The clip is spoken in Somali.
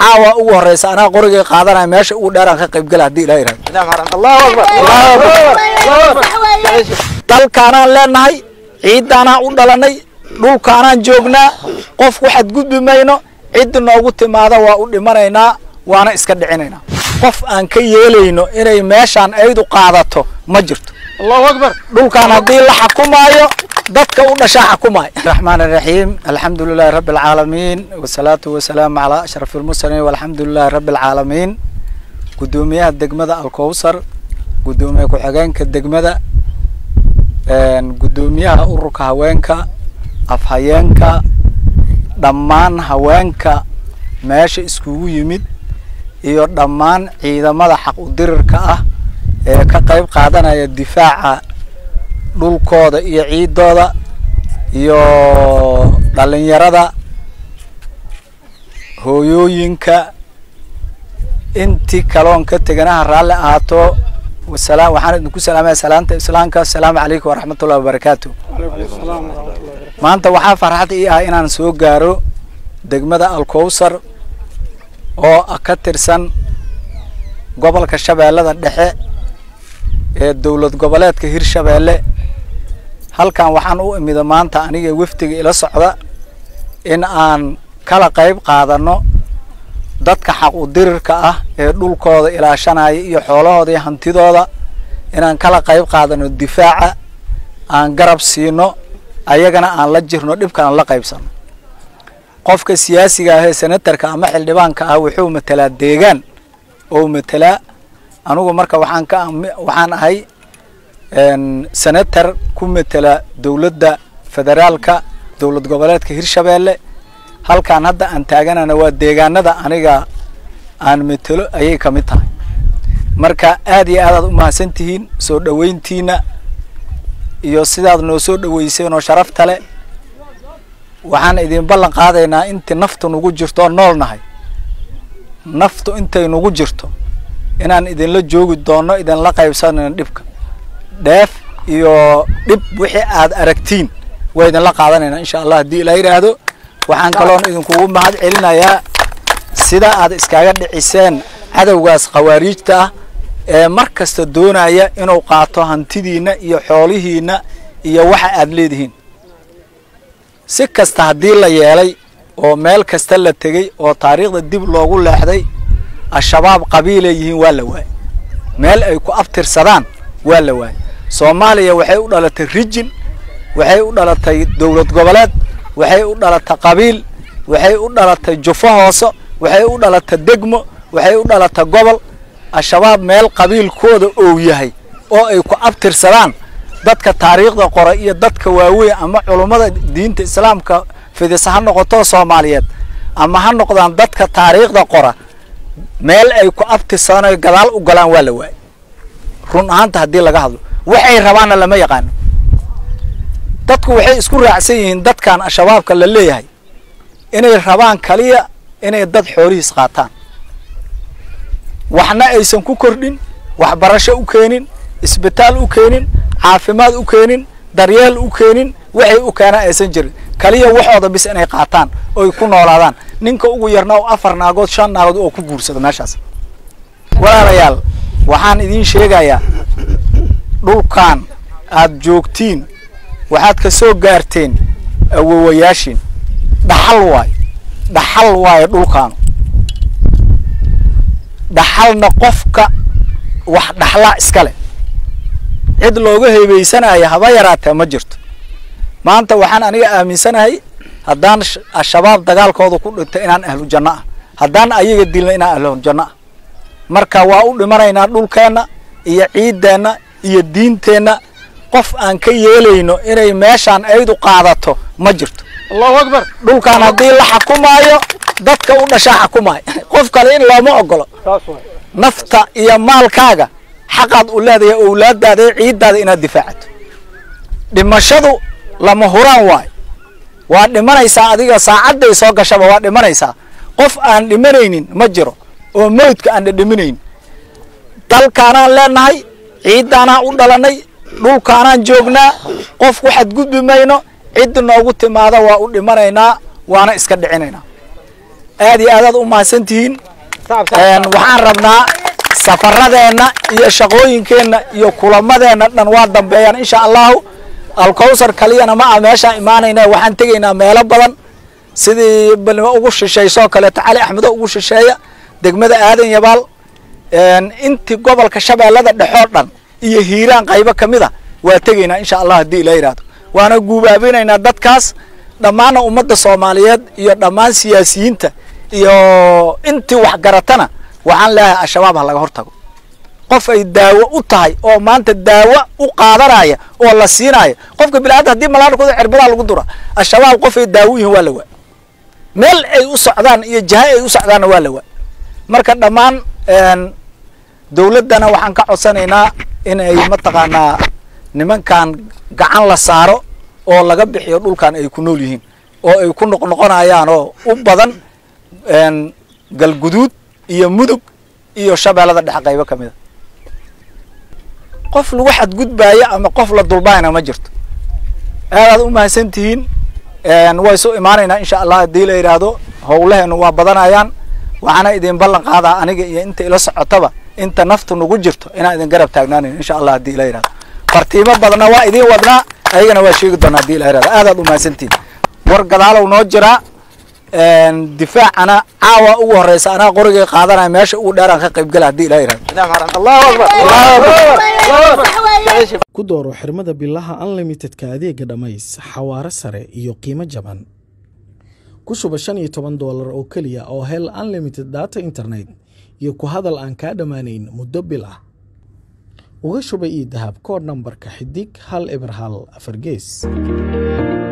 caawa ugu horeysa anaa qorigay qaadanaya meesha ugu dheeraan ka qaybgala haddii ilaha yirahdo allahu akbar allahu akbar dalkaanaan leenahay ciiddaanaan u dhalanay dhulkaanaan joognaa qof waxaad gudbi mayno ciddi noogu timaada waa u dhimanaynaa waana iska dhicinaynaa qof aan ka yeelayno inay meeshaan aydu qaadato ma jirto allahu akbar dhulkaan haddii la xakumaayo dadka u dhashaa xukumaayo raxmaan raxiim alxamdu lilahi rabbi alcaalamiin wasalaatu wasalaamu calaa ashraf almursaliin walxamdu lilahi rabbi alcaalamiin guddoomiyaha degmada alkowsar guddoomiye ku-xigeenka degmada guddoomiyaha ururka haweenka afhayeenka dhammaan haweenka meesha iskugu yimid iyo dhammaan ciidamada xaq udirirka ah ee ka qayb qaadanaya difaaca dhulkooda iyo ciidooda iyo dhalinyarada hooyooyinka intii kaloon ka teganaha raalli ahaato wasalaam waxaan idinku salaamaya salaanta islaamka asalaamu calaykum waraxmatullahi wabarakaatu maanta waxaa farxad ii ah inaan soo gaaro degmada alkowsar oo ka tirsan gobolka shabeellada dhexe ee dowlad goboleedka hirshabeelle halkan waxaan u imida maanta aniga wafdiga ila socda in aan kala qayb qaadano dadka xaq udirirka ah ee dhulkooda ilaashanaya iyo xoolahooda iyo hantidooda inaan kala qayb qaadano difaaca aan garab siino ayagana aan la jirno dhibkan aan la qaybsano qofka siyaasiga ah ee senatarka ama xildhibaanka ah wuxuu matelaa deegaan oo matelaa anugu marka waxaan ka waxaan ahay senator ku metela dowladda federaalka dowlad goboleedka hirshabeelle halkaan hadda aan taaganana waa deegaanada aniga aan metelo ayay ka mid tahay marka aad iyo aadaad umahadsan tihiin soo dhoweyntiina iyo sidaad noo soo dhoweyseen oo sharafta le waxaan idin ballan qaadaynaa intii naftu nugu jirto oo nool nahay naftu intay nugu jirto inaan idinla joogi doono idinla qaybsanayno dhibka dheef iyo dhib wixii aad aragtiin waa idinla qaadanaynaa insha allah haddii ilaa yidhaahdo waxaan kaloon idinkugu mahad celinayaa sida aad iskaga dhiciseen cadowgaas khawaariijta ah ee mar kasta doonaya inuu qaato hantidiina iyo xoolihiina iyo waxa aad leedihiin si kasta haddii la yeelay oo meel kasta la tegey oo taariikhda dib loogu leexday al-shabaab qabiilay yihiin waa la waayey meel ay ku abtirsadaan waa la waayey soomaaliya waxay u dhalatay rijin waxay u dhalatay dowlad goboleed waxay u dhalatay qabiil waxay u dhalatay jufo hooso waxay u dhalatay degmo waxay u dhalatay gobol al-shabaab meel qabiilkooda ou yahay oo ay ku abtirsadaan dadka taariikhda qora iyo dadka waaweyn ama culummada diinta islaamka fidisa ha noqoto soomaaliyeed ama ha noqdaan dadka taariikhda qora meel ay ku abtirsadaan oy gadaal u galaan waa la waayey run ahaanta haddii laga hadlo waxay rabaanna lama yaqaano dadku waxay isku raacsan yihiin dadkan al-shabaabka la leeyahay inay rabaan kaliya inay dad xoolihiis qaataan waxna aysan ku kordhin waxbarasho u keenin isbitaal u keenin caafimaad u keenin daryeel u keenin waxay u keenaan aysan jirin kaliya waxooda bis inay qaataan oy ku noolaadaan ninka ugu yarna oo afar naagood shan naagood oo ku guursado meeshaas walaalayaal waxaan idiin sheegayaa dhulkan aad joogtiin waxaad ka soo gaarteen awowayaashiin dhaxal waayo dhaxal waayo dhulkaanu dhaxalna qofka wax dhaxlaa iska leh cid looga heebeysanaya haba yaraatee ma jirto maanta waxaan aniga aaminsanahay haddaan al-shabaab dagaalkooda ku dhintay inaan ahlu janno ah haddaan ayaga dilna inaan ahlu janno ah marka waa u dhimanaynaa dhulkeenna iyo ciiddeenna iyo diinteenna qof aan ka yeelayno inay meeshaan aydu qaadato ma jirto allahu akbar dhulkaan haddii la xakumaayo dadka u dhashaa xakumaayo qof kale in looma ogolo nafta iyo maalkaaga xaqaad u leedahay owlaadaada iyo ciiddaada inaad difaacato dhimashadu lama huraan waayo waa dhimanaysaa adiga saacadday soo gashaba waa dhimanaysaa qof aan dhimanaynin ma jiro oo mawdka aan dhadhaminayn dalkaanaan leenahay ciiddaanaan u dhalanay dhulkaanaan joognaa qof waxaad gudbi mayno ciddi noogu timaada waa u dhimanaynaa waana iska dhicinaynaa aad iyo aadaad u mahadsantihiin waxaan rabnaa safaradeenna iyo shaqooyinkeenna iyo kulamadeenna dhan waa dambeeyaan insha allahu alkowsar kaliyana ma ah meeshaan imaanayna waxaan tegaynaa meelo badan sidii balnimo ugu shisheysoo kaleeto cali axmedo ugu shisheeya degmada aadan yabaal intii gobolka shabeellada dhexoo dhan iyo hiiraan qaybo ka mid a waa tegaynaa insha allah haddii ila yidhahdo waana guubaabinaynaa dadkaas dhammaanna ummadda soomaaliyeed iyo dhammaan siyaasiyiinta iyo intii waxgaratana waxaan leeyahay al-shabaab ha laga hortago qof ay daawo u tahay oo maanta daawo u qaadanaya oo la siinaayo qofka biniaadam hadii malaarkuda cirbadaa lagu dura al-shabaab qof ay daawo yihiin waa la waa meel ay u socdaan iyo jaha ay u socdaanna waa la waa marka dhammaan dawladdana waxaan ka codsanaynaa in ay mataqaanaa nimankan gacan la saaro oo laga bixiyo dhulkan ay ku nool yihiin oo ay ku noqnoqonayaan oo u badan galguduud iyo mudug iyo shabeellada dhexe qaybo ka mid a qof lagu xadgudbaayo ama qof la dulbaayna ma jirto aadaad u mahadsan tihiin way isu imaanaynaa insha allah haddii la yidhaahdo howlaheenu waa badanayaan waxaana idin ballan qaadaa aniga iyo inta ila socotaba inta naftu nagu jirto inaan idin garab taagnaanayn insha allah haddii ila yidhahdo fartiimo badanna waa idin wadnaa ayagana waa sheegi doonaa hadii ila yidhahdo aadaad u mahadsantihiin war gadaalow noo jiraa difaacana caawa ugu horeysa anaa qorigay qaadanaya meesha ugu dheeraan ka qayb gala hadii ila yidhahdo allahu akbar ku dooro xirmada bilaha unlimitedka adeega dhammays xawaare sare iyo qiimo jaban ku shuba shan iyo toban doolar oo keliya oo hel unlimited data internet iyo ku hadal aan kaa dhammaanayn muddo bil ah uga shuba io dahab kood nambarka xidig hal eber hal afar gees